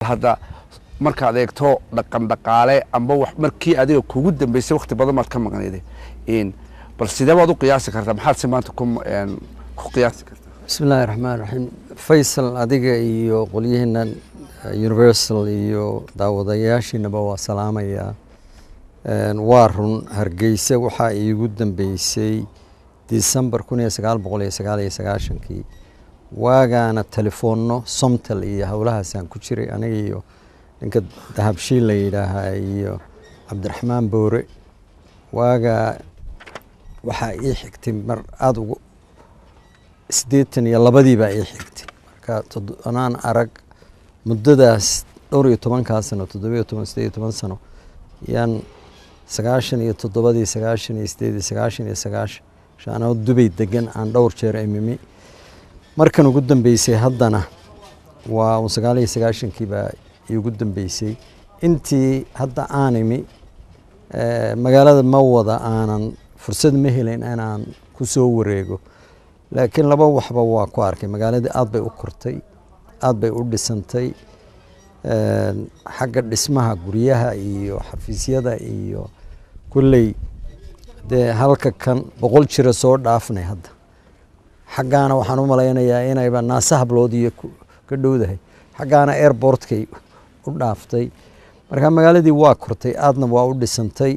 hadda markaad eegto dhaqan dhaqaale amba wax markii adiga kugu dambeysay wakti badan baad ka maqnayday in bal sidee baad u qiyaasi kartaa maxaad si maanta ku een, ku qiyaasi kartaa bismi illaahi raxmaan raxiim faysal adiga iyo qolyaheenan eh, universal iyo daawadayaashiinaba waa salaamayaa Een, waa run hargeysa waxaa iigu dambeysay disembar kun iyo sagaal boqol iyo sagaal iyo sagaashankii waagaana telefoonno somtal iyo howlahaasaan ku jiray aniga iyo ninka dahabshiil la yidhaahaa iyo cabdiraxmaan boore waagaa waxaa ii xigtay mar aada ugu siddeetan iyo labadii baa ii xigtay marka tod- anaan arag muddadaas dhowr iyo tobankaa sano toddoba iyo toban siddeed iyo toban sano yaan sagaashan iyo toddobadii sagaashan iyo sideedii sagaashan iyo sagaashan shaanoo dubay degan aan dhowr jeer imimi markan ugu dambeysay haddana waa un sagaal iyo sagaashankii baa iigu dambeysay intii hadda aan imi eh, magaalada ma wada aanan fursad ma helin inaan ku soo wareego laakiin laba waxba waa ku arkay magaaladii aad bay u kortay aad bay u dhisantay Een, xagga dhismaha guryaha iyo xafiisyada iyo kulley dee halka kan boqol jira soo dhaafnay hadda xaggaana waxaan u malaynayaa inayba naasa hablood iyo ku- ka dhowdahay xaggaana airportkay u dhaaftay marka magaaladii waa kortay aadna waa u dhisantay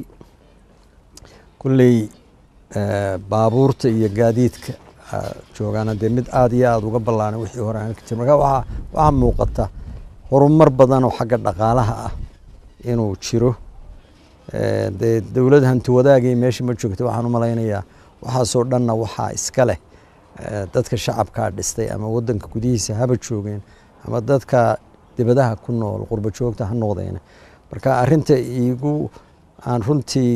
kulley eh, baabuurta iyo gaadiidka ah, joogaana dee mid aada iyo aada uga ballaanay wixii hore aan ka jir marka waxaa waxaa muuqata horumar badan oo xagga dhaqaalaha ah inuu jiro Eh, dee dowlad hanti wadaagay meesha ma joogta waxaan u malaynayaa waxaasoo dhanna waxaa iska leh eh, dadka shacabkaa dhistay ama wadanka gudihiisa haba joogeen ama dadka dibadaha ku nool qurbo joogta ha noqdeen marka arinta iigu aan runtii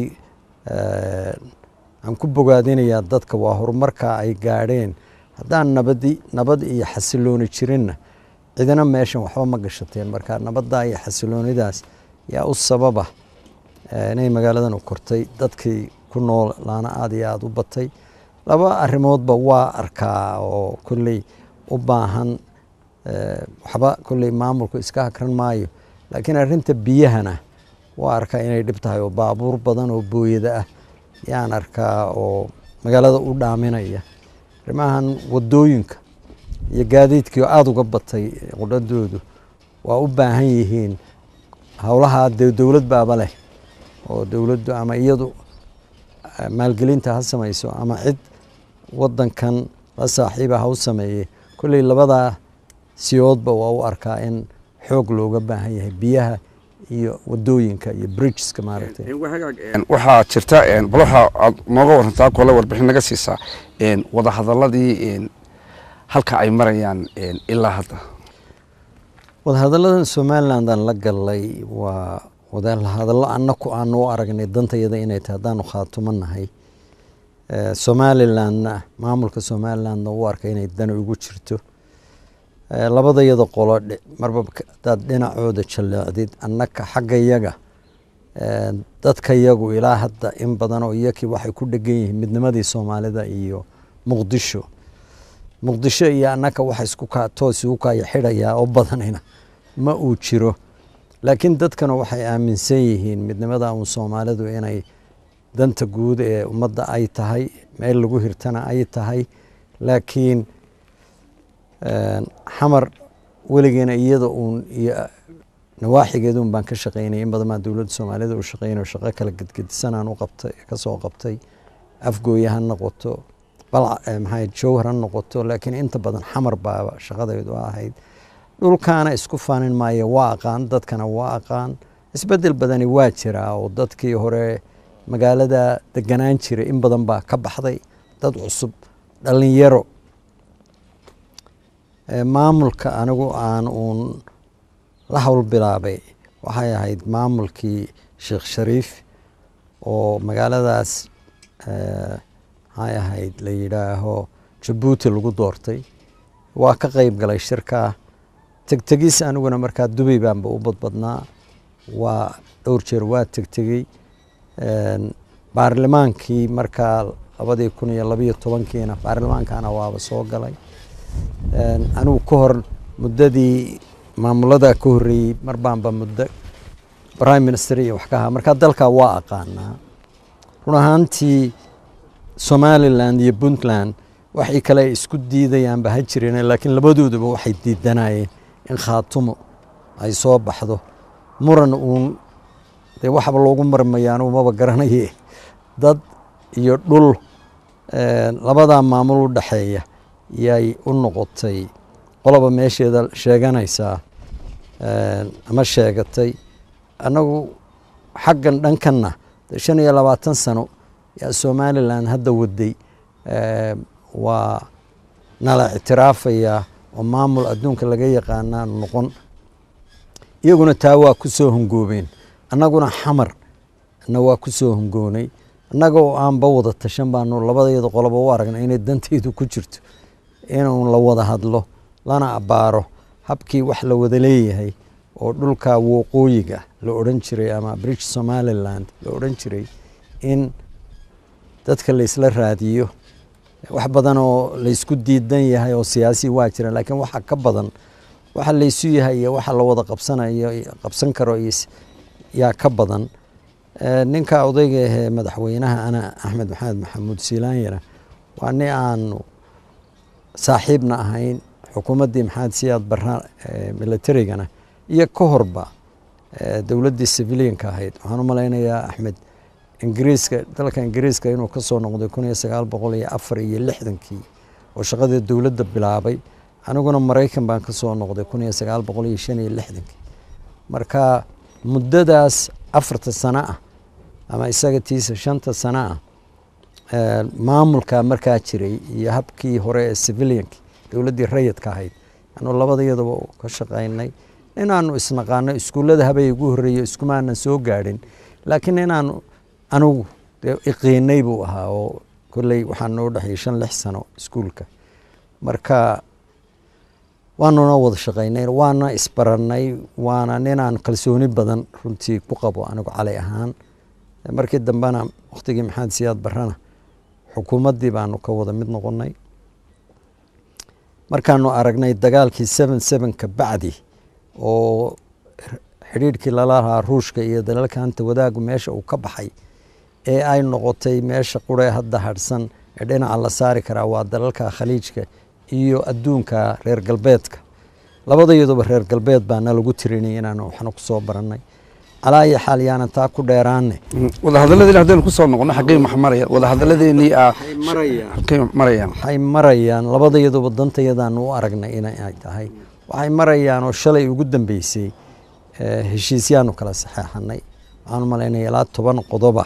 eh, aan ku bogaadinayaa dadka waa horumarka ay gaadheen haddaan nabadi nabad iyo xasilooni jirinna cidina meeshan waxba ma gashateen marka nabadda iyo xasiloonidaas yaa u sababa eh, inay magaaladan u kortay dadkii ku nool laana aada iyo aada u batay laba arrimoodba waa arkaa oo kolley u baahan eh, waxba kolley maamulku iska hakran maayo laakiin arrinta biyahana waa arkaa inay dhib tahay oo baabuur badan oo booyada ah yaan arkaa oo magaalada u dhaaminaya arrimahan wadooyinka iyo gaadiidkii oo aada uga batay qudhadoodu waa u baahan yihiin howlaha dee dowlad baaba leh oo dowladdu ama iyadu eh, maalgelinta ha samayso ama cid wadankan la saaxiiba ha u sameeyey kolley labadaa siyoodba waa u arkaa in xoog looga baahan yahay biyaha iyo wadooyinka iyo bridgeska maaragtay Een, waxaa jirta een, bal waxa aad nooga warantaa kole warbixin naga siisaa een, wadahadaladii een, halka ay marayaan een, ilaa hadda wadahadalladan somalilandan la galay waa wadahadallo annaku aanu u aragnay dantayada inay tahay haddaanu khaatumannahay Eh, somalilandna maamulka somalilandna u arka inay dani ugu jirto Eh, labadayada qolo dhe- marba k- hadaad dhinacooda jaleecdid annaka xagga yaga eh, dadka yagu ilaa hadda in badan oo iyakii waxay ku dhegan yihiin midnimadii soomaalida iyo muqdisho muqdisho iyo annaka waxa isku kaa toos igu kaya xidhayaa oo badanina ma uu jiro laakiin dadkana waxay aaminsan yihiin midnimada uun soomaalidu inay danta guud ee ummadda ay tahay meel lagu hirtana ay tahay laakiin een, xamar weligeena iyada uun iyo nawaaxigeeda un baan ka shaqaynay in badan baan dowladda soomaalida u shaqaynayo shaqo kala gedgedisanaan u qabtay kasoo qabtay afgooya ha noqoto balca eh, maxay jowhar ha noqoto laakiin inta badan xamar baaba shaqadaydu ahayd dhulkaana isku faanin maayo waa aqaan dadkana waa aqaan isbedel badani waa jiraa oo dadkii hore magaalada deganaan jiray in badan baa ka baxday dad cusub dhalinyaro Eh, maamulka anigu aan uun la howl bilaabay waxay ahayd maamulkii sheekh shariif oo magaaladaas eh, maxay ahayd la yidhaaho jabuuti lagu doortay waa ka qeyb galay shirkaa tegtegis aniguna markaa dubay baanba u badbadnaa waa dhowr jeer waa tegtegey Een, baarlamaankii markaa labadii kun iyo labiyo tobankiina baarlamaankana waaba soo galay Een, anigu ka hor muddadii maamuladaa ka horreeyey mar baanba muddo prime minister iyo wax ka ahaa markaa dalkaa waa aqaanaa run ahaantii somaliland iyo puntland waxay kale ay isku diidayaanba ha jireen laakiin labadooduba waxay diidanayeen in khaatumo ay soo baxdo muran uun dee waxba loogu marmayaan umaba garanaye dad iyo dhul labadaa maamul u dhexeeya yay u noqotay qoloba meesheeda sheeganaysaa ama sheegatay annagu xaggan dhankanna shan iyo labaatan sano yaa somalilan hadda waday waa nala ictiraafayaa oo maamul adduunka laga yaqaanaa noqon iyaguna taa waa ku soo hongoobeen annaguna xamar na waa ku soo hongoonay annaga oo aanba wada tashan baanu labadeeda qoloba u aragna inay danteydu ku jirto inuu la wada hadlo lana abbaaro habkii wax la wada leeyahay oo dhulka waqooyiga la odhan jiray ama british somaliland la odhan jiray in dadka laysla raadiyo wax badan oo laysku diidan yahay oo siyaasi waa jira laakiin waxa ka badan waxa laysu yahay iyo waxa la wada qabsanayo qabsan karo yaa ka badan ninka odayga ahee madaxweynaha ana axmed maxamed maxamuud siilaanyana waa nin aanu saaxiibna ahayn xukuumaddii maxamed siyaad barra militarigana iyo ka horba dowladdii civilianka ahayd waxaan u malaynayaa axmed ingiriiska dalka ingiriiska inuu ka soo noqday kun iyo sagaal boqol iyo afar iyo lixdankii oo shaqadii dowladda bilaabay aniguna maraykan baan ka soo noqday kun iyo sagaal boqol iyo shan iyo lixdankii marka muddadaas afarta sano ah ama isaga tiisa shanta sano ah maamulka markaa jiray iyo habkii hore ee civilianki dowladdii rayidka ahayd anu labadayadaba ka shaqaynay inaanu isnaqaano iskuullada habay ugu horreeyo iskumaanan soo gaadhin laakiin inaanu anigu dee iqiinay buu ahaa oo kolley waxaa noo dhexeeyey shan lix sano iskuulka marka waanuna wada shaqaynay waana isbarannay waana ninaan kalsooni badan runtii ku qabo anigu cali ahaan markii dambena wakhtigii maxamed siyaad barrana xukuumaddii baanu ka wada mid noqonnay markaanu aragnay dagaalkii seven sevenka bacdi oo xidhiidhkii lala lahaa ruushka iyo dalalka hanta wadaagu meesha uu ka baxay ee ay noqotay meesha quree hadda hadhsan ee dhinaca la saari karaa waa dalalka khaliijka iyo adduunka reer galbeedka labadayaduba reer galbeed baana lagu tirinay inaanu waxna ku soo barannay calaa iyo xaal yaanan taa ku dheeraane wadahadaladeen haddaynu kusoo noqono xaggey max marayaan wadahadaladeenii ah xaggey marayaan waxay marayaan labadayaduba dantayadaanu u aragnay inay tahay waxay marayaan oo shalay ugu dambeysay heshiisyaanu kala saxeexanay waxaan u malaynaya ilaa toban qodoba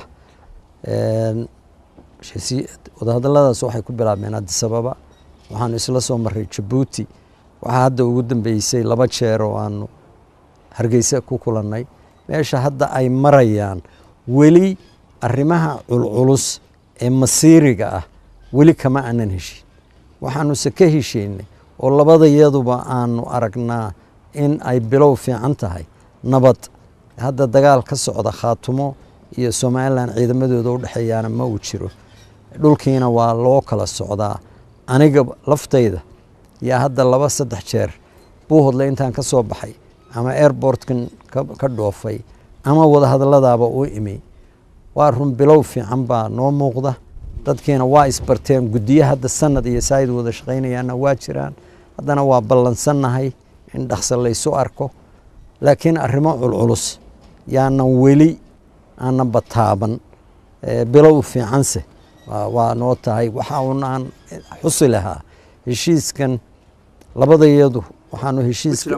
wadahadaladaas waxay ku bilaabmeen adisababa waxaanu isla soo maray jabuuti waxaa hadda ugu dambeysay laba jeer oo aanu hargeysa ku kulannay meesha hadda ay marayaan weli arrimaha culculus ee masiiriga ah weli kama aanan heshin waxaanuse ka heshiinay oo labadayaduba aanu aragnaa in ay bilow fiican tahay nabad hadda dagaal ka socda khaatumo iyo somalilan ciidamadooda u dhexeeyaana ma uu jiro dhulkiina waa loo kala socdaa aniga laftayda yaa hadda laba saddex jeer buuhodle intaan ka soo baxay ama airbortkan ka dhoofay ama wadahadalladaaba u imi waa run bilow fiican baa noo muuqda dadkiina waa isbarteen guddiye hadda sanad iyo saayid wada shaqaynayaana waa jiraan haddana waa ballansannahay in dhaqso laysu arko laakiin arrimo culculus yaanan weli aanan bataaban bilow fiicanse waa noo tahay waxa uun aan xusi lahaa heshiiskan labadayadu waxaanu heshiiska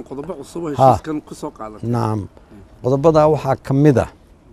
nacam qodobadaa waxaa ka mid ah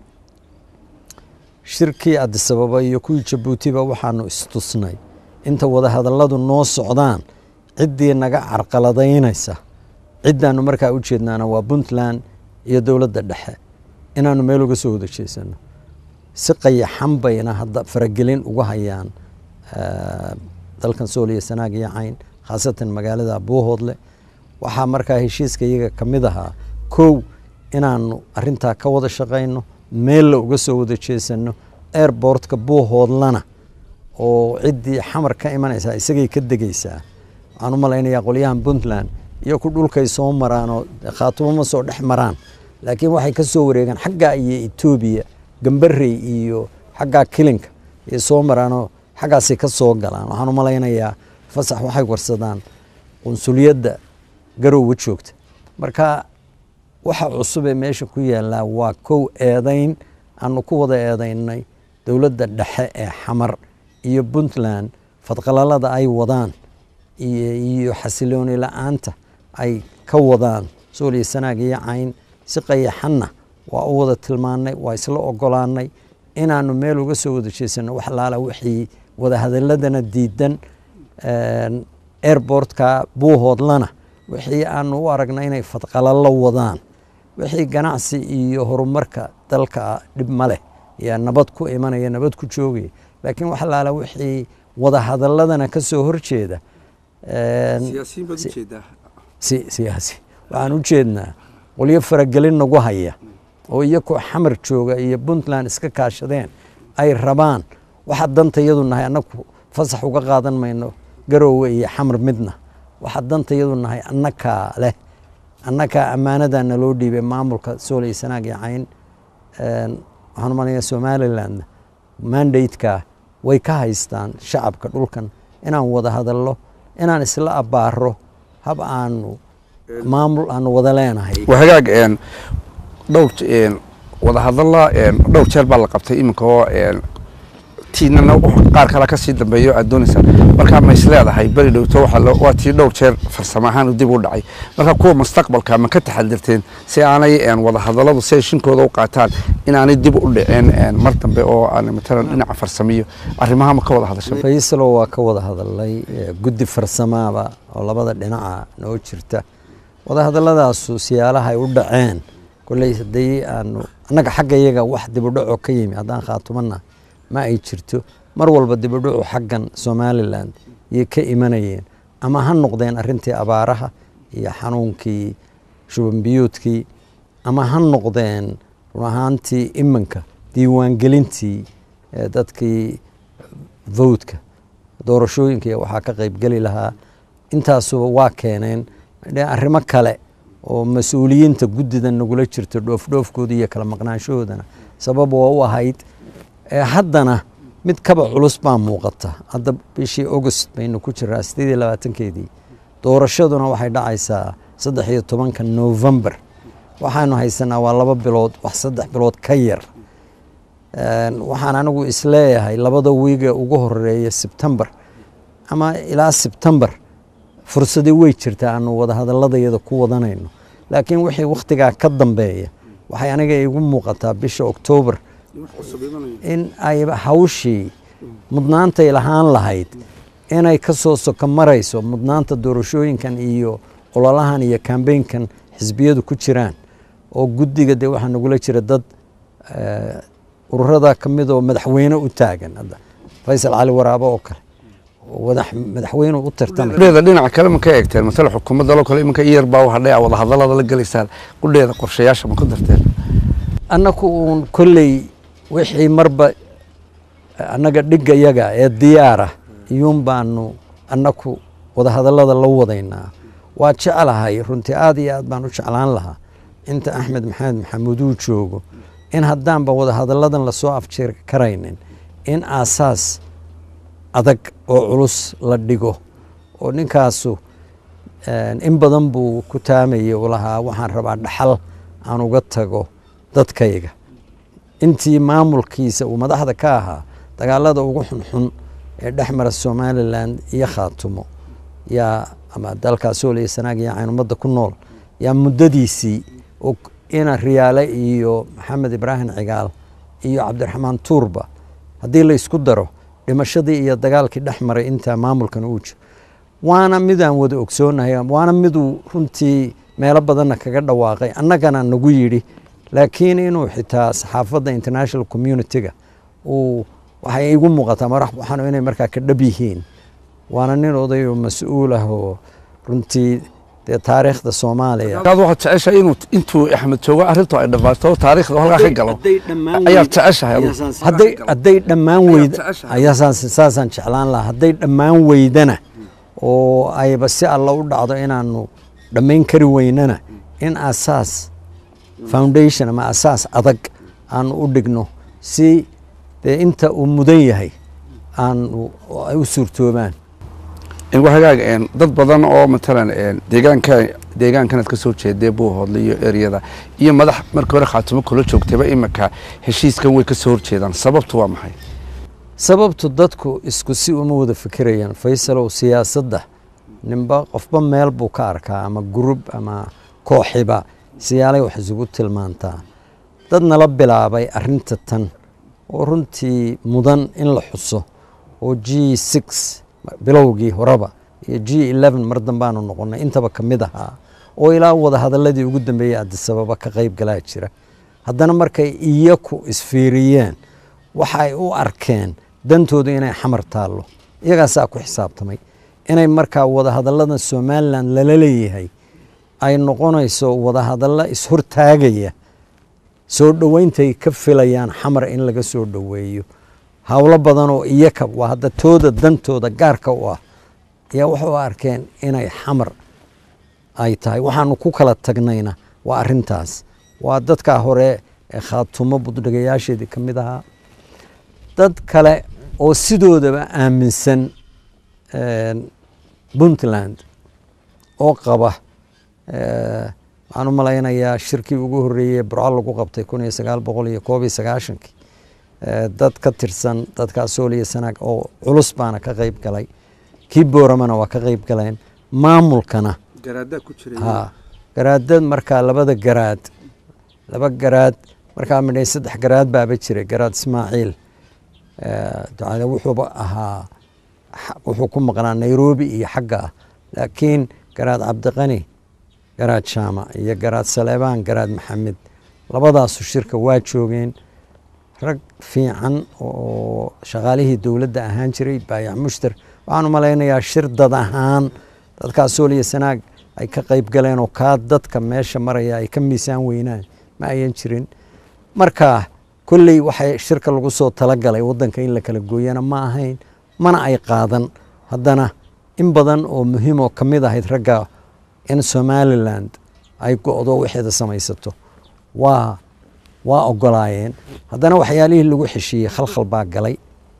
shirkii adisababa iyo kuwii jabuutiba waxaanu istusnay inta wadahadalladu noo socdaan ciddii naga carqaladaynaysa ciddaanu markaa u jeednaana waa puntland iyo dowladda dhexe inaanu meel uga soo wada jeesano si qayaxan bayna hadda faragelin uga hayaan dalkan sooliya sanaag iyo cayn khaasatan magaalada buuhoodle waxaa markaa heshiiska iyaga ka mid ahaa kow inaanu arintaa ka wada shaqayno meella uga soo wada jeesano airbortka buuhoodlana oo ciddii xamar ka imanaysaa isagay ka degaysaa waxaan u malaynayaa qolyahan puntland iyo ku dhulkay soo maraanoo khaatumo ma soo dhex maraan laakiin waxay ka soo wareegaan xaggaa iyo etoobiya gambarey iyo xaggaa kilinka iyo soo maraanoo xaggaasay ka soo galaan waxaan u malaynayaa fasax waxay warsadaan qunsuliyadda garowga joogta marka waxa cusub ee meesha ku yaallaa waa kow eedayn aanu ku wada eedaynay dowladda dhexe ee xamar iyo puntland fadqalalada ay wadaan iyo xasilooni la-aanta ay ka wadaan sooliyo sanaag iyo cayn si qayaxanna waa u wada tilmaannay waa isla ogolaanay inaanu meel uga soo wada jeesano wax laala wixii wadahadaladana diidan airbortka buuhoodlana wixii aanu u aragna inay fadqalalo wadaan wixii ganacsi iyo horumarka dalka dhib ma leh yaa nabad ku imanaya nabad ku joogaya laakiin wax laala wixii wadahadaladana ka soo horjeeda siyaasi waxaan u jeednaa qolyo faragelin nagu haya oo iyakoo xamar jooga iyo puntland iska kaashadeen ay rabaan waxa danta yadu nahay annagu fasax uga qaadan mayno garoowe iyo xamar midna waxa danta yadu nahay annakaa leh annakaa ammaanadaa naloo dhiibay maamulka sooley sanaag iyo cayn waxaan umalaya somalilandna mandateka way ka haystaan shacabka dhulkan inaan wada hadallo inaan isla abbaaro hab aanu maamul aanu wada leenahay waa hagaag dhowr wadahadalla dhowr jeer baa la qabtay iminka oo tiinana qaar kale kasii dambeeyo aad doonaysaa markaa ma is leedahay beri dhowto waa tii dhowr jeer farsamo ahaan dib u dhacay marka kuwa mustaqbalka ma ka taxadirteen si aanay wadahadalladu si ay shinkooda u qaataan inaanay dib u dhiceen mar dambe oo aan matalan dhinaca farsamiyo arrimaha ma ka wada hadashay faysalo waa ka wada hadalay guddi farsamaaba oo labada dhinaca noo jirta wadahadalladaasu siyaalaha ay u dhaceen kolley haddii aanu annaga xagga iyaga wax dibudhaco ka yimi haddaan khaatumana ma ay jirto mar walba dibudhacu xaggan somalilan yay ka imanayeen ama ha noqdeen arrintii abaaraha iyo xanuunkii shubanbiyuudkii ama ha noqdeen run ahaantii iminka diiwaangelintii dadkii vowdka doorashooyinka iyo waxaa ka qaybgeli lahaa intaasuba waa keeneen arrimo kale oo mas-uuliyiinta guddida nagula jirto dhoofdhoofkooda iyo kala maqnaanshahoodana sabab waa u ahayd haddana mid kaba culus baa muuqata hadda bishii august baynu ku jiraa sideed iyo labaatankeedii doorashaduna waxay dhacaysaa saddex iyo tobanka november waxaanu haysanaa waa laba bilood wax saddex bilood ka yar waxaan anigu isleeyahay labada wiige ugu horeeya sebtember ama ilaa sebtember fursadii way jirtaa aanu wadahadaladayada ku wadanayno laakiin wixii wakhtigaa ka dambeeya waxay aniga igu muuqataa bisha oktoobar in ay hawshii mudnaantay lahaan lahayd inay ka soo soko marayso mudnaanta doorashooyinkan iyo ololahan iyo kambeynkan xisbiyadu ku jiraan oo guddiga dee waxaa nagula jira dad ururada ka mid oo madaxweyne u taagan hadda faysal cali waraabo oo kale madaxweyne u tartamay qudheeda dhinaca kale ma ka eegteen matala xukuumadda loo kale iminka iyar baa hadhay a wadahadallada la gelaysaan qudheeda qorshayaasha ma ku darteen annaku uun kolley wixii marba annaga dhigga yaga ee diyaara iyuun baanu annaku wadahadallada la wadaynaa waa jeclahay runtii aad iyo aad baan u jeclaan lahaa inta axmed maxamed maxamuud uu joogo in haddaanba wadahadalladan lasoo afjiri karaynin in aasaas adag oo culus la dhigo oo ninkaasu in badan buu ku taamayay u lahaa waxaan rabaa dhaxal aan uga tago dadkayga intii maamulkiisa uu madaxda ka ahaa dagaalada ugu xunxun ee dhex mara somalilan iyo khaatumo yaa ama dalkaas sooliya sanaag iyo cayn ummadda ku nool yaa muddadiisii ina riyaale iyo maxamed ibraahim cigaal iyo cabdiraxmaan tuurba haddii la isku daro dhimashadii iyo dagaalkii dhex maray intaa maamulkan uu jiro waana midaan wada ogsoonahay waana miduu runtii meelo badanna kaga dhawaaqay annagana nagu yidhi laakiin inuu xitaa saxaafadda international community-ga uu waxay igu muuqataa marax waxaan inay markaa ka dhab yihiin waana nin oday oo mas-uul ah oo runtii dee taariikhda soomaaliya aad waxaad jeceshahay inuu intuu axmed joogo arrintu ay dhammaato taariikhda halkaa ka galo ayaad jeceshahay hadday hadday dhammaan weyda jeceshahay. ayaa saas- saasaan jeclaan lahaa hadday dhammaan weydana oo ayba si alla u dhacdo inaanu dhammayn kari weynana in asaas foundation ama asaas adag aan u dhigno si dee inta uu mudan yahay aan ay u suurtoobaan hagaag dad badan oo matalan deegaanka deegaankanaad ka soo jeedee buuhoodle iyo eryada iyo madax markii hore khaatumo kula joogtayba iminka heshiiskan way ka soo horjeedaan sababtu waa maxay sababtu dadku isku si uma wada fikirayaan faysalow siyaasadda ninba qofba meel buu ka arkaa ama gurub ama kooxiba siyaalay wax isugu tilmaantaa dad nala bilaabay arinta tan oo runtii mudan in la xuso oo g six bilowgii horeba iyo g eleven mar dambaanu noqonay intaba ka mid ahaa oo ilaa wada hadaladii ugu dambeeyey adisababa ka qayb galaa jira haddana markay iyaku isfiiriyeen waxa ay u arkeen dantooda inay xamar taallo iyagaasaa ku xisaabtamay inay markaa wadahadallada somalilan lala leeyahay ay noqonayso wadahadallo ishortaagaya soo dhoweyntay ka filayaan xamar in laga soo dhoweeyo howlo badan oo iyaka waa hadda tooda dantooda gaarka u ah ayaa waxay u arkeen inay xamar ay tahay waxaanu ku kala tagnayna waa arintaas waa dadkaa hore ee khaatumo buddhigayaasheedii ka mid ahaa dad kale oo sidoodaba aaminsan puntland oo qaba waxaan u malaynayaa shirkii ugu horreeyey burco lagu qabtay kun iyo sagaal boqol iyo koob iyo sagaashankii dad ka tirsan dadkaa sooliya sanaag oo culus baana ka qayb galay kii booramana waa ka qayb galeen maamulkana ha garaadad markaa labada garaad laba garaad markaa midhay saddex garaad baaba jiray garaad ismaaciil ducale wuxuuba ahaa wuxuu ku maqnaa nairobi iyo xagga ah laakiin garaad cabdiqani garaad jaamac iyo garaad saleebaan garaad maxamed labadaasu shirka waa joogeen rag fiican oo shaqaalihii dowladda ahaan jiray baayac mushtar waxaan u malaynayaa shir dad ahaan dadkaa sooliya sanaag ay ka qayb galeen oo kaa dadka meesha maraya ay ka miisaan weynaan ma ayan jirin marka kolley waxay shirka lagu soo talagalay waddanka in la kala gooyana ma ahayn mana ay qaadan haddana in badan oo muhiim oo ka mid ahayd ragga in somaliland ay go-do waxeeda samaysato waa waa ogolaayeen haddana waxyaalihii lagu xeshiiyey khalkhal baa galay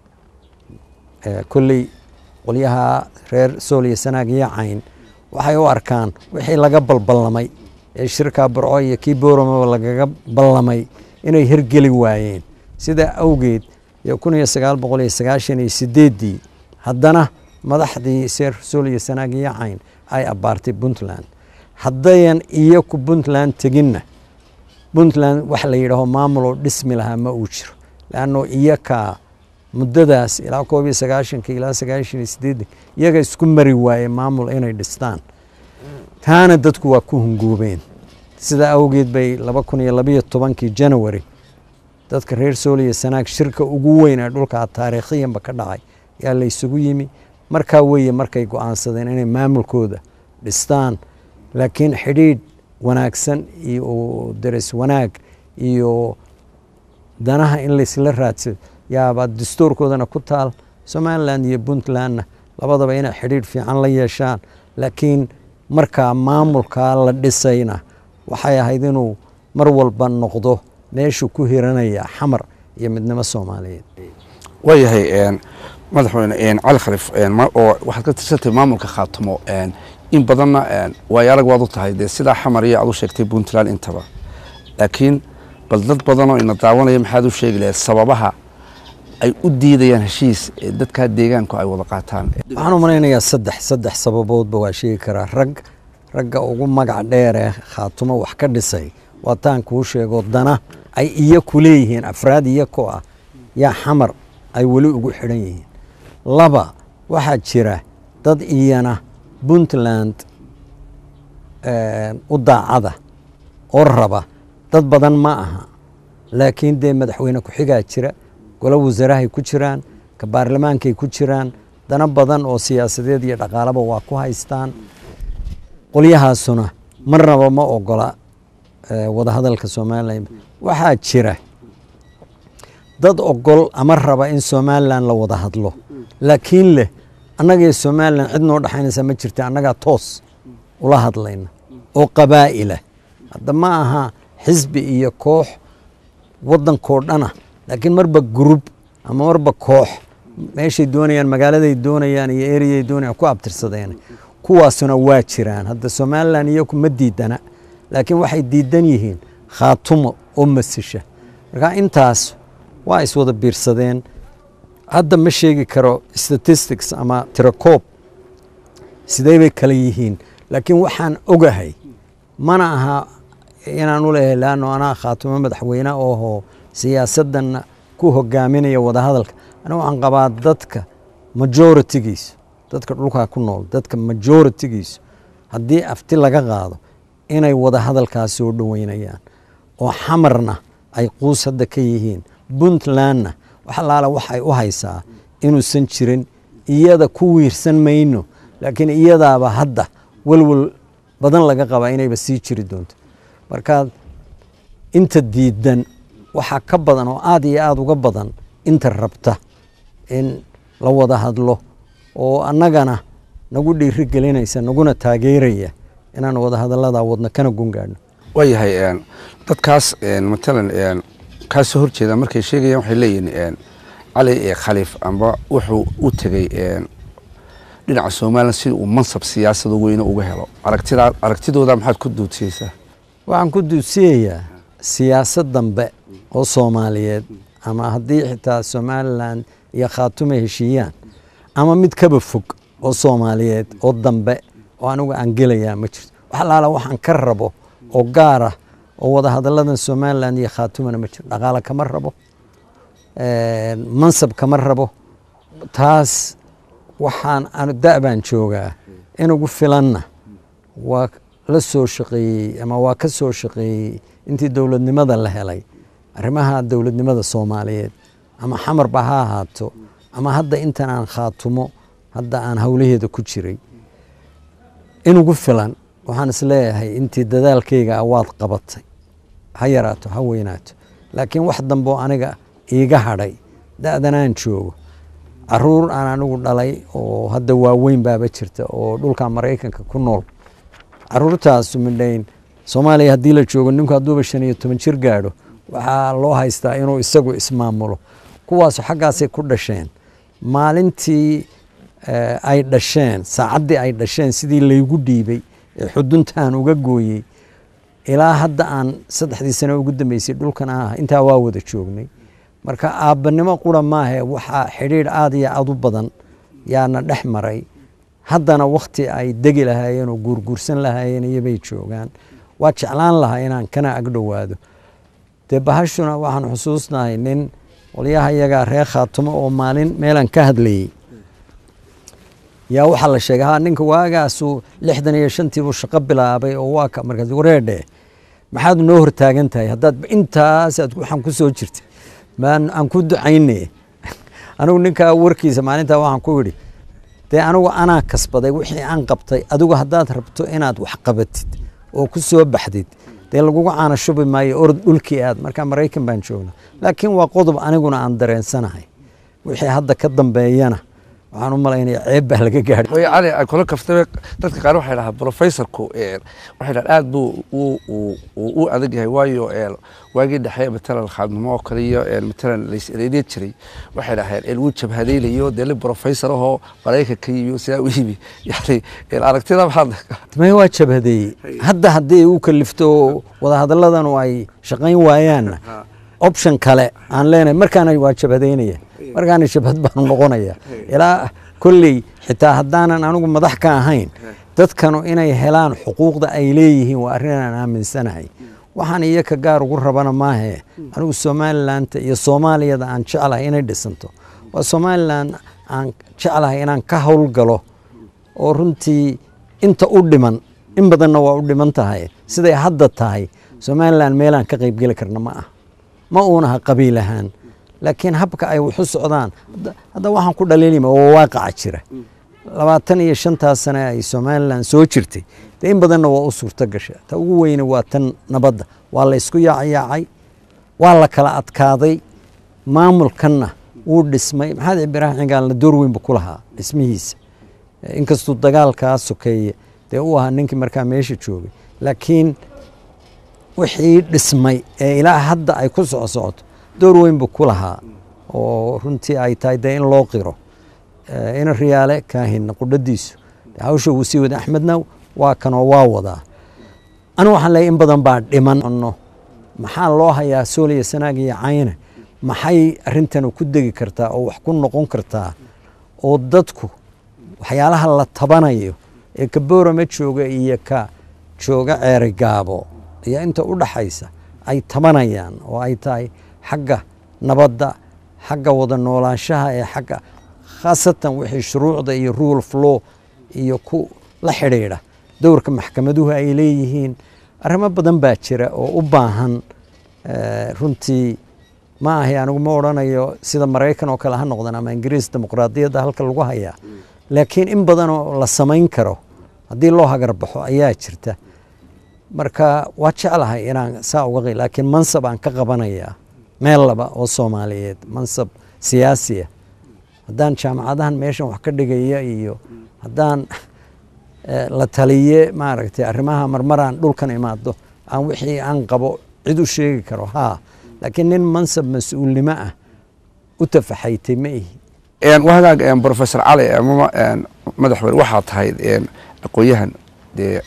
kolley qolyaha reer sooliya sanaag iyo cayn waxay u arkaan wixii laga balballamay ee shirkaa burco iyo kii booramaba lagaga ballamay inay hirgeli waayeen sidaa awgeed iyo kun iyo sagaal boqol iyo sagaashan iyo sideeddii haddana madaxdii seer sooliya sanaag iyo cayn ay abbaartay puntland haddayan iyaku puntland teginna puntland wax la yidhaaho maamuloo dhismi lahaa ma uu jiro leanno iyakaa muddadaas ilaa koob iyo sagaashanka ilaa sagaashan iyo sideeddan iyaga isku mari waaye maamul inay dhistaan taana dadku waa ku hunguubeen sidaa awgeed bay laba kun iyo labayo tobankii janawari dadka reer sooliya sanaag shirka ugu weyn ee dhulkaa taariikhiyanba ka dhacay yaa la isugu yimi markaa weeye markay go-aansadeen inay maamulkooda dhistaan laakiin xidhiidh wanaagsan iyo dares wanaag iyo danaha in laysla raadsado yaaba dastuurkoodana ku taal somalilan iyo puntlandna labadaba inay xidhiidh fiican la yeeshaan laakiin markaa maamulkaa la dhisayna waxay ahayd inuu mar walba noqdo meeshuu ku hiranaya xamar iyo midnimo soomaaliyeed waayahay madaxweyne cali khaliif oo waxaad ka tirsantay maamulka khaatumo in badanna waayo arag waad u tahay dee sidaa xamar iyo aad u sheegtay puntland intaba laakiin bal dad badanoo ina daawanaya maxaad u sheegi lahayd sababaha ay u diidayaan heshiis ee dadkaa deegaanku ay wada qaataan waxaan u malaynayaa saddex saddex sababoodba waa sheegi karaa rag ragga ugu magac dheer ee khaatumo wax ka dhisay waataan kuu sheego dana ay iyaku leeyihiin afraad iyakoo ah yaa xamar ay weli ugu xidhan yihiin laba waxaa jira dad iyana puntland u daacada oo raba dad badan ma aha laakiin dee madaxweyne ku-xigaa jira golo wasaarahay ku jiraan ka baarlamaankay ku jiraan dana badan oo siyaasadeed iyo dhaqaalaba waa ku haystaan qolyahaasuna marnaba ma ogola wadahadalka somalilan waxaa jira dad ogol ama raba in somalilan la wada hadlo laakiin leh annagaiyo somalilan cid noo dhexaynaysa ma jirta annagaa toos ula hadlayna oo qabaa'ila hadda ma aha xisbi iyo koox waddankoo dhana laakiin marba gurub ama marba koox meeshay doonayaan magaaladay doonayaan iyo ereyay doonayaan ku abtirsadeen kuwaasuna waa jiraan hadda somalilan iyaku ma diidana laakiin waxay diidan yihiin khaatumo oo masisha marka intaas waa iswada biirsadeen hadda ma sheegi karo statistics ama tirakoob sidee bay kale yihiin laakiin waxaan ogahay mana aha inaan u leeyahay laanno anaa khaatumo madaxweyne oho siyaasaddanna ku hogaaminaya wadahadalka aniga waxaan qabaa dadka majoritigiisu dadka dhulkaa ku nool dadka majoritigiisu haddii afti laga qaado inay wadahadalkaas soo dhoweynayaan oo xamarna ay quus hadda ka yihiin puntlandna wax allaala waxay u haysaa inuusan jirin iyada ku wiirsan mayno laakiin iyadaaba hadda welwel badan laga qabaa inayba sii jiri doonto marka inta diidan waxaa ka badan oo aada iyo aada uga badan inta rabta in la wada hadlo oo annagana nagu dhiiri gelinaysa naguna taageeraya inaan wada hadallada wadno kana gungaadhno waayahay dadkaas matalan kaa soo horjeeda markay sheegayaan waxay leeyihiin cali khaliif amba wuxuu u tegey dhinaca somalilan si uu mansab siyaasada weyne uga helo aragtida aragtidooda maxaad ku duudsiyeysaa waxaan ku duudsiyayaa siyaasad dambe oo soomaaliyeed ama haddii xitaa somalilan iyo khaatume heshiiyaan ama mid kaba fog oo soomaaliyeed oo dambe oo anigu aan gelayaa ma jirto wax allaala waxaan ka rabo oo gaara oo wada hadalladan somalilan iyo khaatumena ma jiro dhaqaale kama rabo mansab kama rabo taas waxaan da baan joogaa inugu filanna waa la soo shaqeeyey ama waa ka soo shaqeeyey intii dowladnimada la helay arrimaha dowladnimada soomaaliyeed ama xamarba ha ahaato ama hadda intan aan khaatumo hadda aan howlaheeda ku jiray inugu filan waxaan isleeyahay intii dadaalkayga waad qabatay ha yaraato ha weynaato laakiin wax dambeo aniga iiga hadhay da-danaan joogo caruur aan anigu dhalay oo hadda waaweyn baaba jirta oo dhulka maraykanka ku nool caruurtaasu midhayn soomaaliya haddii la joogo ninku hadduuba shan iyo toban jir gaadho waxaa loo haystaa inuu isagu ismaamulo kuwaasu xaggaasay ku dhasheen maalintii ay dhasheen saacaddii ay dhasheen sidii laygu dhiibay ee xuduntaan uga gooyey ilaa hadda aan saddexdii sano ugu dambeysay dhulkan ah intaa waa wada joognay marka aabbanimo qura maahe waxaa xidhiidh aada iyo aada u badan yaana dhex maray haddana wakhti ay degi lahaayeen oo guurguursan lahaayeen iyobay joogaan waa jeclaan lahaa inaan kana agdhowaado dee bahashuna waxaan xusuusnahay nin qolyaha iyagaa reer khaatumo oo maalin meelaan ka hadlayey yaa waxaa la sheegay ha ninka waagaasuu lixdan iyo shantiibuu shaqo bilaabay oo waa ka markaas wareedhe maxaad noo hortaagan tahay haddaad intaasaad waxaan ku soo jirtay maan aan ku ducayne anigu ninkaa warkiisa maalintaa waxaan ku idhi dee anigu anaa kasbaday wixii aan qabtay adigu haddaad rabto inaad wax qabatid oo ku soo baxdid dee lagugu caana shubi maayo orod dhulkii aad markaa maraykan baan joogna laakiin waa qodob aniguna aan dareensanahay wixii hadda ka dambeeyana waxaan u malaynaya ceeb baa laga gaadhay way cali ay kula kaftay dadka qaar waxay dhahaa professorku waxay dhahaan aad buu u adag yahay waayo waagii dhexe matalan khaadnimo oo kale iyo matalan lays ereeriya jiray waxay dhaheen wuu jabhadaylayo dee li professor ahoo maraykanka yimi sidaa u yimi yani aragtida maxaad may waa jabhadeeyey hadda haddii u kalifto wadahadaladanu ay shaqayn waayaanna option kale aan leenahay markaana waa jabhadaynaya markaana jabhad baanu noqonaya ilaa kolley xitaa haddaanan anigu madax ka ahayn dadkanu inay helaan xuquuqda ay leeyihiin waa arrin aan aaminsanahay waxaan iyo ka gaar ugu rabana maahe anigu somalilandta iyo soomaaliyada aan jeclahay inay dhisanto waa somalilan aan jeclahay inaan ka howlgalo oo runtii inta u dhiman in badanna waa u dhiman tahay siday hadda tahay somalilan meelaan ka qaybgeli karna ma ah ma uunaha qabiil ahaan laakiin habka ay waxu socdaan hadda waxaan ku dhaliilima oo waaqaca jira labaatan iyo shantaas sane ay somalilan soo jirtay dee in badanna waa u suurto gasha ta ugu weyne waa tan nabadda waa la ysku yaacayaacay waa la kala adkaaday maamulkanna wuu dhismay maxamed ibraahim cigaalna door weynba ku lahaa dhismihiisa inkastuu dagaalkaa sokeeye dee u ahaa ninkii markaa meesha joogay laakiin wixii dhismay ee ilaa hadda ay ku soco socoto door weyn buu ku lahaa oo runtii ay tahay dee in loo qiro ina riyaale kaahin qudhadiisu hawsha wuu sii wada axmedna waa kanoo waa wadaa anu waxaan leeyahy in badan baa dhiman maxaa loo hayaa sooliya sanaag iyo cayne maxay arrintan ku degi kartaa oo wax ku noqon kartaa oo dadku waxyaalaha la tabanayo ee ka boorama jooga iyo ka jooga ceeri gaabo iyo inta u dhaxaysa ay tabanayaan oo ay tahay xagga nabadda xagga wada noolaanshaha ee xagga khaasatan wixii shuruucda iyo rule of law iyo ku la xidhiidha dowrka maxkamaduhu ay leeyihiin arrimo badan baa jira oo u baahan runtii ma ahay anigu ma odhanayo sida maraykan oo kale ha noqdan ama ingiriis dimuqraadiyadda halka lagu hayaa laakiin in badanoo la samayn karo haddii loo hagarbaxo ayaa jirta marka waa jeclahay inaan saa uga qi laakiin mansab aan ka qabanayaa meel laba oo soomaaliyeed mansab siyaasiya haddaan jaamacadahan meeshan wax ka dhigaya iyo haddaan la taliye maaragtay arrimaha marmaraan dhulkan imaado aan wixii aan qabo cid u sheegi karo haa laakiin nin mansab mas-uulnimo ah u tafaxaytay ma ihi wahagaag professor cali amama madaxweyne waxaa tahay aqoon-yahan dee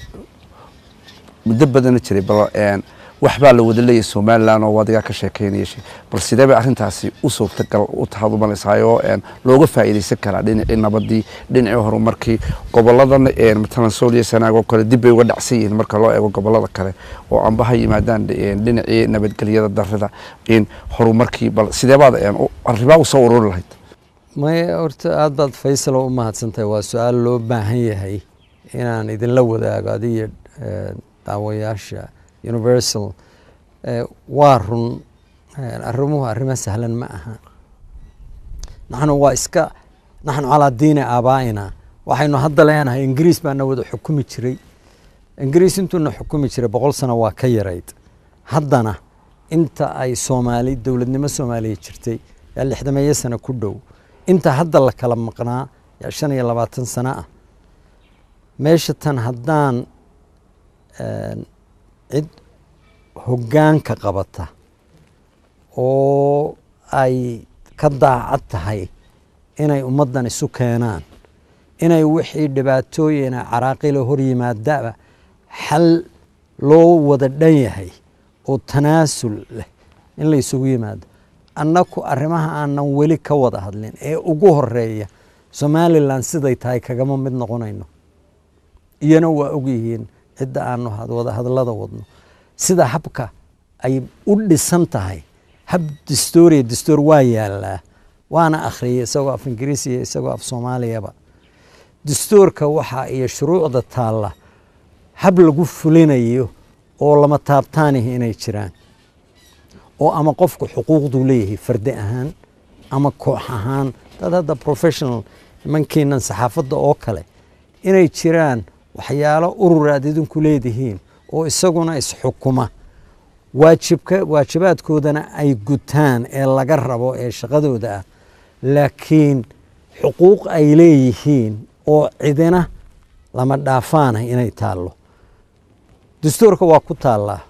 muddo badana jiray bal waxbaa la wada leeyahy somalilan oo wadigaa ka sheekeynaya bal sidee bay arrintaasi u suurtagal u tahaad umalaysaayoo looga faa'iidaysan karaa dhinacii nabadii dhinacii horumarkii goboladan matalan sooliya sanaag oo kale dib bay uga dhacsan yihiin marka loo eego gobolada kale oo amba ha yimaadaan dhinacii nabadgelyada darida horumarkii bal sidee baad arrimaa u soo ururi lahayd maya horta aad baad faysalo u mahadsantahay waa su-aal loo baahan yahay inaan idinla wadaago adiyo daawayaasha universal waa run arrimuhu arrimo sahlan ma aha naxnu waa iska naxnu calaa diini aabaa'ina waxaynu hadda leenahay ingiriis baana wada xukumi jiray ingiriis intuuna xukumi jiray boqol sano waa ka yarayd haddana inta ay soomaali dowladnimo soomaaliya jirtay yaa lixdameeyo sano ku dhow inta hadda la kala maqnaa yaa shan iyo labaatan sano ah meesha tan haddaan cid hoggaanka qabata oo ay ka daacad tahay inay ummaddan isu keenaan inay wixii dhibaatooyina caraaqila hor yimaadaba xal loo wada dhan yahay oo tanaasul leh in la isugu yimaado annaku arrimaha aanan weli ka wada hadlin ee ugu horeeya somalilan siday tahay kagama mid noqonayno iyana waa ogyihiin cidda aanu wada hadlada wadno sida habka ay u dhisan tahay hab distooriya distoor waa yaalaa waana akhriyay isagoo af ingiriisiya isagoo af soomaaliyaba distoorka waxaa iyo shuruucda taalla hab lagu fulinayo oo lama taabtaanihi inay jiraan oo ama qofku xuquuqduu leeyahay fardi ahaan ama koox ahaan dad hadda professional nimankiinan saxaafadda oo kale inay jiraan waxyaalo urur aad idinku leedihiin oo isaguna isxukuma waajibka waajibaadkoodana ay gutaan ee laga rabo ee shaqadooda ah laakiin xuquuq ay leeyihiin oo cidina lama dhaafaana inay taallo dastuurka waa ku taallaa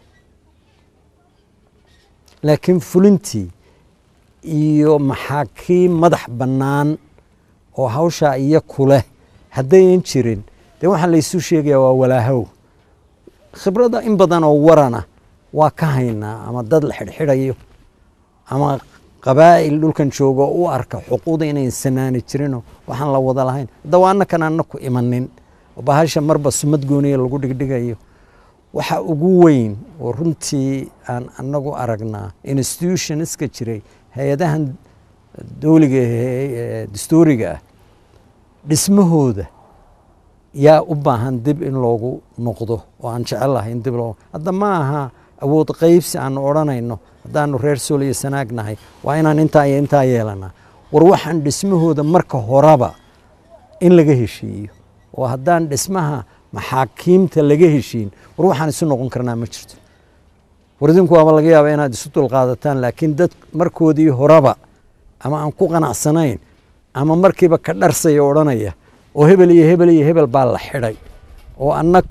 laakiin fulintii iyo maxaakiim madax bannaan oo hawshaa iyo kuleh haddayan jirin dee waxaa laysu sheegayaa waa walaahow khibradda in badan oo warana waa ka haynaa ama dad la xidhxidhayo ama qabaa'il dhulkan joogo u arka xuquuqda inayn sanaani jirinoo waxaan la wada lahayn haddaba annakan annaku imanin oo bahasha marba sumad gooniya lagu dhigdhigayo waxa ugu weyn oo runtii aan annagu aragnaa institutionska jiray hay-adahan dowliga dastuuriga ah dhismahooda yaa u baahan dib in loogu noqdo oo aan jecelahay in dib loo hadda ma aha awood qaybsi aanu odhanayno haddaanu reer sool iyo sanaag nahay waa inaan intaa iyo intaa yeelanaa war waxaan dhismahooda marka horeba in laga heshiiyo oo haddaan dhismaha maxaakiimta laga heshiin war waxaan isu noqon karnaa ma jirto war idinku waaba laga yaaba inaad isu dulqaadataan laakiin dad markoodii horeba ama aan ku qanacsanayn ama markiiba ka dharsaya odhanaya oo hebel iyo hebel iyo hebel baa la xidhay oo annaku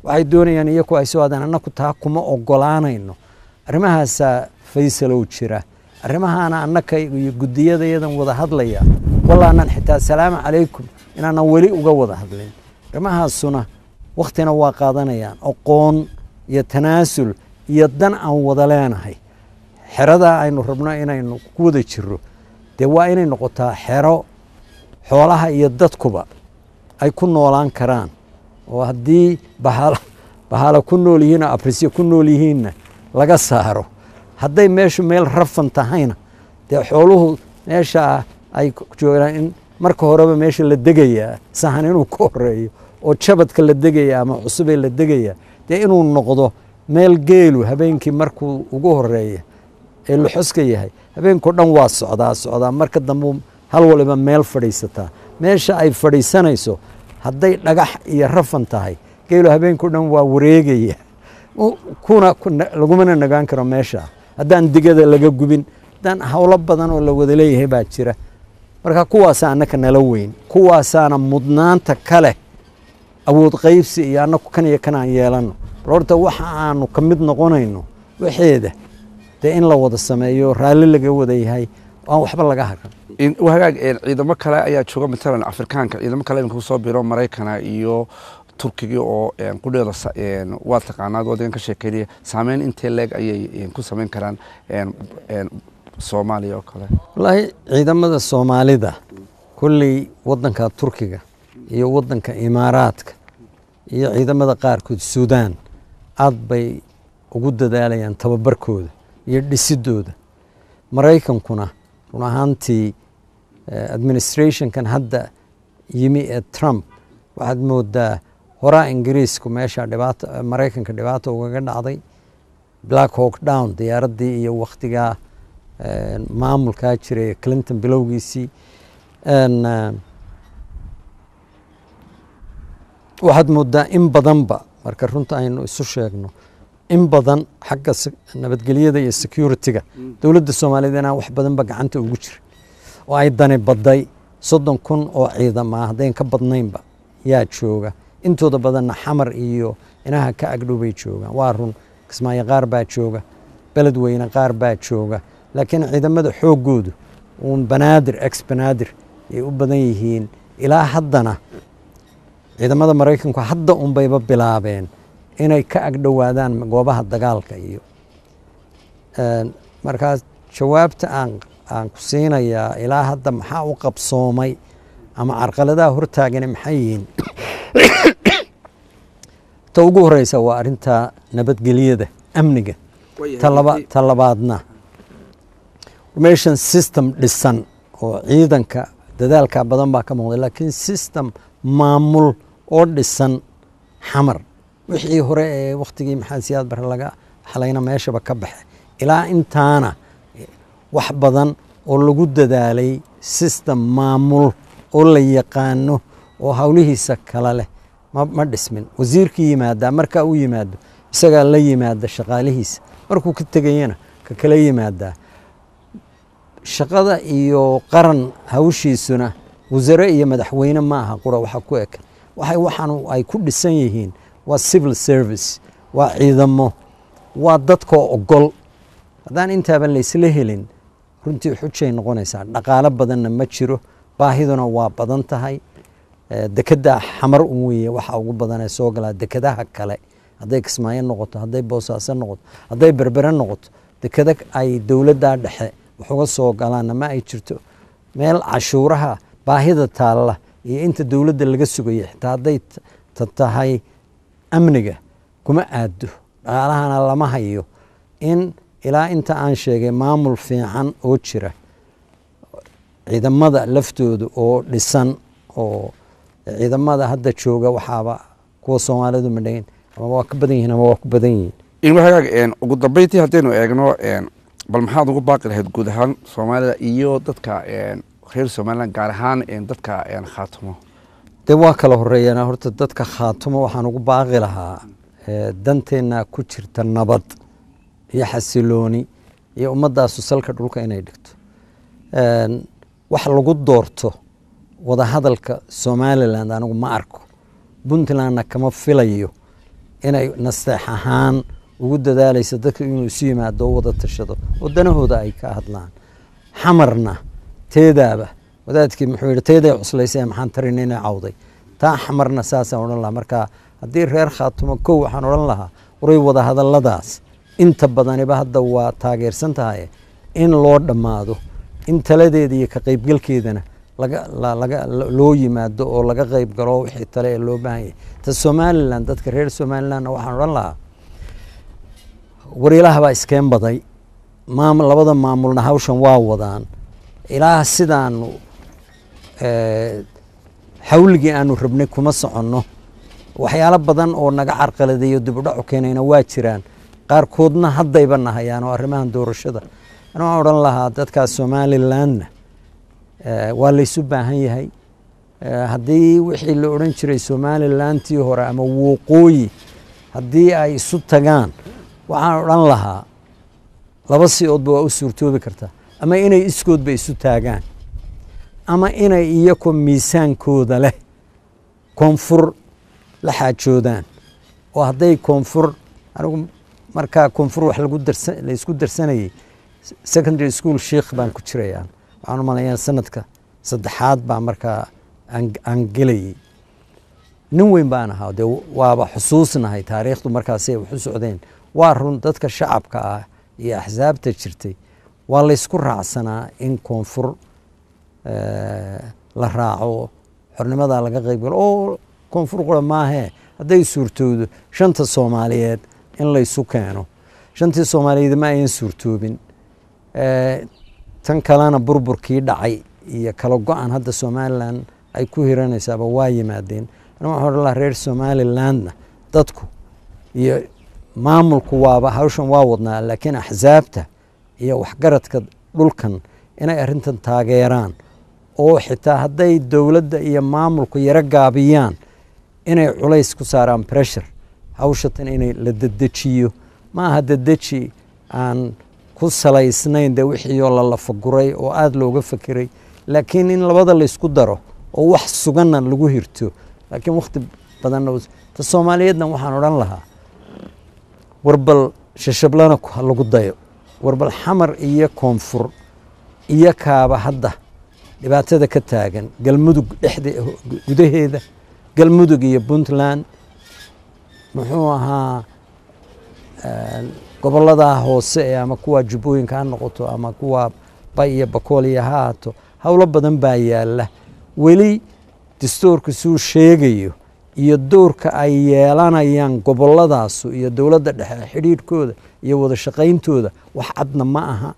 waxay doonayaan iyaku ay soo aadaan annaku taa kuma ogolaanayno arrimahaasaa faysalow jira arrimahaana annaka iyo guddiyadayadan wada hadlaya wallaanan xitaa salaamu calaykum inaanan weli uga wada hadlin arrimahaasuna wakhtina waa qaadanayaan aqoon iyo tanaasul iyo dan aan wada leenahay xeradaa aynu rabno inaynu ku wada jiro dee waa inay noqotaa xero xoolaha iyo dadkuba ay ku noolaan karaan oo haddii bahaal bahaalo ku nool yihiin oo abrisyo ku nool yihiinna laga saaro hadday meeshu meel rafan tahayna dee xooluhu meesha ay joogaan in marka horeba meesha la degayaa sahan inuu ka horeeyo oo jabadka la degaya ama cusubee la degaya dee inuu noqdo meel geelu habeenkii markuu ugu horeeya ee luxuska yahay habeenkao dhan waa socdaa socdaa marka dambe hal waliba meel fadhiisataa meesha ay fadhiisanayso hadday dhagax iyo rafan tahay geelu habeenkao dhan waa wareegaya kuna lagumana nagaan karo meesha haddaan digada laga gubin haddaan howlo badan oo la wada leeyahay baa jira marka kuwaasa annaka nala weyn kuwaasaana mudnaanta kale awood qaybsi iyo annaku kan iyo kan aan yeelanno bal horta waxa aanu ka mid noqonayno waxeeda dee in la wada sameeyo raalli laga wada yahay aan waxba laga haran hagaag ciidamo kale ayaa jooga matalan afrikaanka ciidamo kale iminka kusoo biro maraykana iyo turkiga oo qudheeda waa taqaanaad wadagan ka sheekeynaya saameyn intee leeg ayay ku samayn karaan soomaaliya oo kale wallaahi ciidamada soomaalida kolley waddanka turkiga iyo waddanka imaaraadka iyo ciidamada qaarkood suudaan aad bay ugu dadaalayaan tababarkooda iyo dhisidooda maraykankuna run ahaantii administrationkan hadda yimi ee trump waxaad moodaa horaa ingiriisku meesha dhibaata maraykanka dhibaata ugaga dhacday black hawk down diyaaraddii iyo wakhtigaa maamulkaa jiray clinton bilowgiisii waxaad moodaa in badanba marka runta aynu isu sheegno in badan xagga nabadgelyada iyo security-ga dowladda soomaaliyeed inaan wax badanba gacanta ugu jira oo ay dani badday soddon kun oo ciidama haddayn ka badnaynba yaa jooga intooda badanna xamar iyo inaha ka agdhow bay joogaan waa run kismaayo qaar baa jooga beledweyne qaar baa jooga laakiin ciidamada xooggoodu uun banaadir ex banaadir ay u badan yihiin ilaa haddana ciidamada maraykanku hadda unbayba bilaabeen inay ka agdhowaadaan goobaha dagaalka iyo markaas jawaabta aan aan ku siinayaa ilaa hadda maxaa u qabsoomay ama carqaladaha hortaagani maxay yihiin ta ugu horeysa waa arrinta nabadgelyada amniga ta labaadna formation system dhisan oo ciidanka dadaalka badan baa ka muuqday laakiin system maamul oo dhisan xamar wixii hore ee wakhtigii maxamed siyaad bare laga xalayna meeshaba ka baxe ilaa intaana wax badan oo lagu dadaalay system maamul oo la yaqaano oo howlihiisa kale leh ma dhismin wasiirkii yimaadaa markaa u yimaado isagaa la yimaada shaqaalihiisa markuu ka tegayana ka kala yimaadaa shaqada iyo qaran hawshiisuna wasare iyo madaxweyne ma aha qura waxa ku ekan waxay waxaan ay ku dhisan yihiin waa civil service waa ciidamo waa dadkoo ogol haddaan intaaba laysla helin runtii xujay noqonaysaa dhaqaalo badanna ma jiro baahiduna waa badan tahay dekedda xamar un weeye waxa ugu badanee soo galaa dekedaha kale hadday kismaayo noqoto hadday boosaaso noqoto hadday berbere noqoto dekeda ay dowladdaa dhexe wax uga soo galaanna ma ay jirto meel cashuuraha baahida taalla iyo inta dowladda laga sugaya xitaa hadday tahay amniga kuma aado dhaqaalahana lama hayo in ilaa inta aan sheegay maamul fiican oo jira ciidamada laftooda oo dhisan oo ciidamada hadda jooga waxaaba kuwa soomaalidu madhayn ama waa ka badan yihiin ama waa ku badan yihiin wagaag ugu dambeyntii haddaynu eegno bal maxaad ugu baaqi lahayd guud ahaan soomaalida iyo dadka reer somalilan gaar ahaan dadka khaatumo dee waa kala horeeyaan horta dadka khaatumo waxaan ugu baaqi lahaa danteenna ku jirta nabad iyo xasilooni iyo ummadaasu salka dhulka inay dhigto wax lagu doorto wadahadalka somalilan anigu ma arko puntlandna kama filayo inay nasteex ahaan ugu dadaalaysa dadka inuu isu yimaado oo wada tashado oo danahooda ay ka hadlaan xamarna teedaaba wadaadkii muxuu yidhi teeday cuslaysa maxaan tarin inay cawday taa xamarna saasaan odhan lahaa marka haddii reer khaatumo kow waxaan odhan lahaa waray wada hadalladaas inta badaniba hadda waa taageersan tahay in loo dhammaado in taladeeda iyo ka qaybgalkeedana laga laga loo yimaado oo laga qayb galo wixii tale ee loo baahan yahay ta somalilan dadka reer somalilandna waxaan odhan lahaa war ilaah baa iskeen baday maam labada maamulna hawshan waa wadaan ilaa sidaanu xawligii aanu rabnay kuma soconno waxyaalo badan oo naga carqaladeeyo dibudhacu keenayna waa jiraan qaarkoodna haddayba nahayaan oo arrimahan doorashada ana waxaan odhan lahaa dadkaas somalilandna waa laysu baahan yahay haddii wixii la odhan jiray somalilantii hore ama wooqooyi haddii ay isu tagaan waxaan odhan lahaa laba si-oodba waa u suurtoobi kartaa ama inay iskoodba isu taagaan ama inay iyakoo miisaankooda leh koonfur la xaajoodaan oo hadday koonfur anigu markaa koonfur wax lagu darsa laysku darsanayay secondary school sheikh baan ku jirayaan waxaan u malayaa sanadka saddexaad baa markaa aan gelayay nin weyn baan ahaa dee waaba xusuusnahay taariikhdu markaasay wax u socdeen waa run dadka shacabka ah iyo axsaabta jirtay waa laysku raacsanaa in koonfur la raaco xornimadaa laga qayb galo oo koonfur qura maahee hadday suurtoodo shanta soomaaliyeed in laysu keeno shantii soomaaliyeed ma ayan suurtoobin tan kalena burburkii dhacay iyo kala go-an hadda somalilan ay ku hiranaysaaba waa yimaadeen ana waxaan odhan laha reer somalilandna dadku iyo maamulku waaba hawshan waa wadnaa laakiin axsaabta iyo waxgaradka dhulkan inay arrintan taageeraan oo xitaa hadday dowladda iyo maamulku yaro gaabiyaan inay culays ku saaraan pressure hawshatan inay la dedejiyo ma aha dedeji aan ku salaysnayn dee wixiioo la lafaguray oo aada looga fekeray laakiin in labada laysku daro oo wax suganna lagu hirto laakiin wakhti badanna ta soomaaliyeedna waxaan odhan lahaa warbal shashablana ha lagu dayo warbal xamar iyo koonfur iyo kaaba hadda dhibaatada ka taagan galmudug dhexde gudaheeda galmudug iyo puntland muxuu ahaa gobolladaa hoose ee ama kuwa jubbooyinka ha noqoto ama kuwa bay iyo bakooliya ha haato howlo badan baa yaalla weli dastuurka suu sheegayo iyo doorka ay yeelanayaan gobolladaasu iyo dowladda dhexe xidhiidhkooda iyo wada shaqayntooda wax cadna ma aha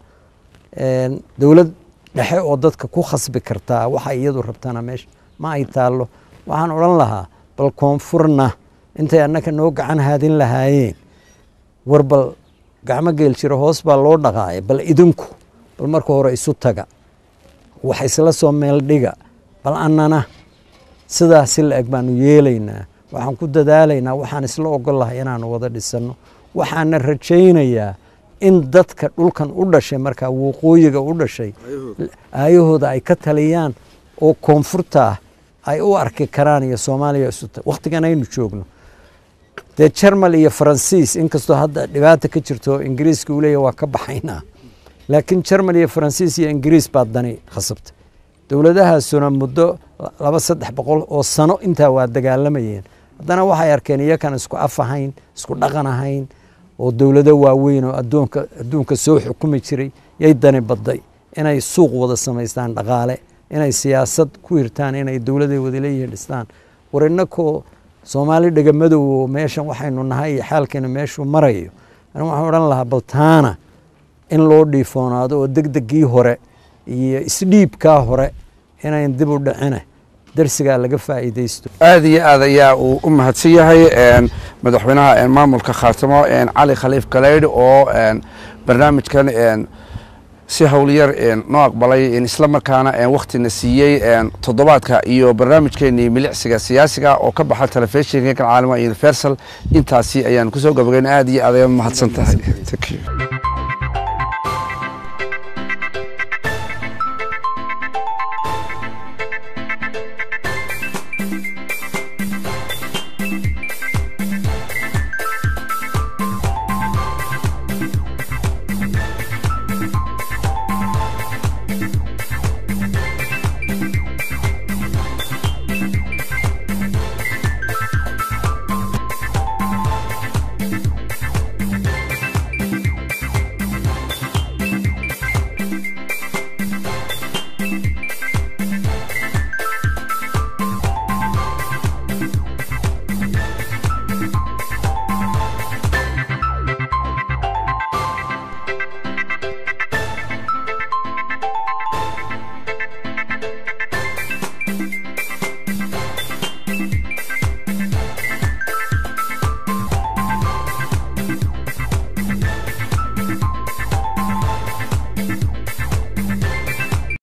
dowlad dhexe oo dadka ku khasbi kartaa waxa iyadu rabtana meesha ma ay taallo waxaan odhan lahaa bal koonfurna intay annaka noo gacan haadin lahaayeen war bal gacmo geel jiro hoos baa loo dhaqaaya bal idinku bal marka hore isu taga wax isla soo meel dhiga bal annana sidaasi la eg baanu yeelaynaa waxaan ku dadaalaynaa waxaan isla ogol lahay inaanu wada dhisanno waxaana rajaynayaa in dadka dhulkan u dhashay markaa waqooyiga u dhashay aayahooda ay ka taliyaan oo koonfurta ah ay u arki karaan iyo soomaaliya isuta wakhtigan aynu joogno dee jermal iyo faransiis inkastoo hadda dhibaata ka jirto ingiriiska uu leeyahy waa ka baxaynaa laakiin jermal iyo faransiis iyo ingiriis baa dani khasabta dowladahaasuna muddo laba saddex boqol oo sano intaa waa dagaalamayeen haddana waxay arkeen iyakan isku af ahayn isku dhaqan ahayn oo dowlado waaweyn oo adoonka adduunka soo xukumi jiray yay dani badday inay suuq wada samaystaan dhaqaale inay siyaasad ku hirtaan inay dowladay wada leeyihiin dhistaan war innakoo soomaali dhegamadow oo meeshan waxaynu nahay iyo xaalkeena meeshuu marayo ani waxaan odhan lahaa baltaana in loo dhiifoonaado oo degdegii hore iyo isdhiibkaa hore inayn dib u dhicine darsigaa laga faa'iidaysto aada iyo aad ayaa uu u mahadsan yahay madaxweynaha maamulka khaatimo cali khaliif galeydh oo barnaamijkan si howlyar noo aqbalay isla markaana waktina siiyey toddobaadka iyo barnaamijkeenii milicsiga siyaasiga oo ka baxa telefishinkan caalama universal intaasi ayaan kusoo gabagayn aada iyo aad ayaad mahadsan tahay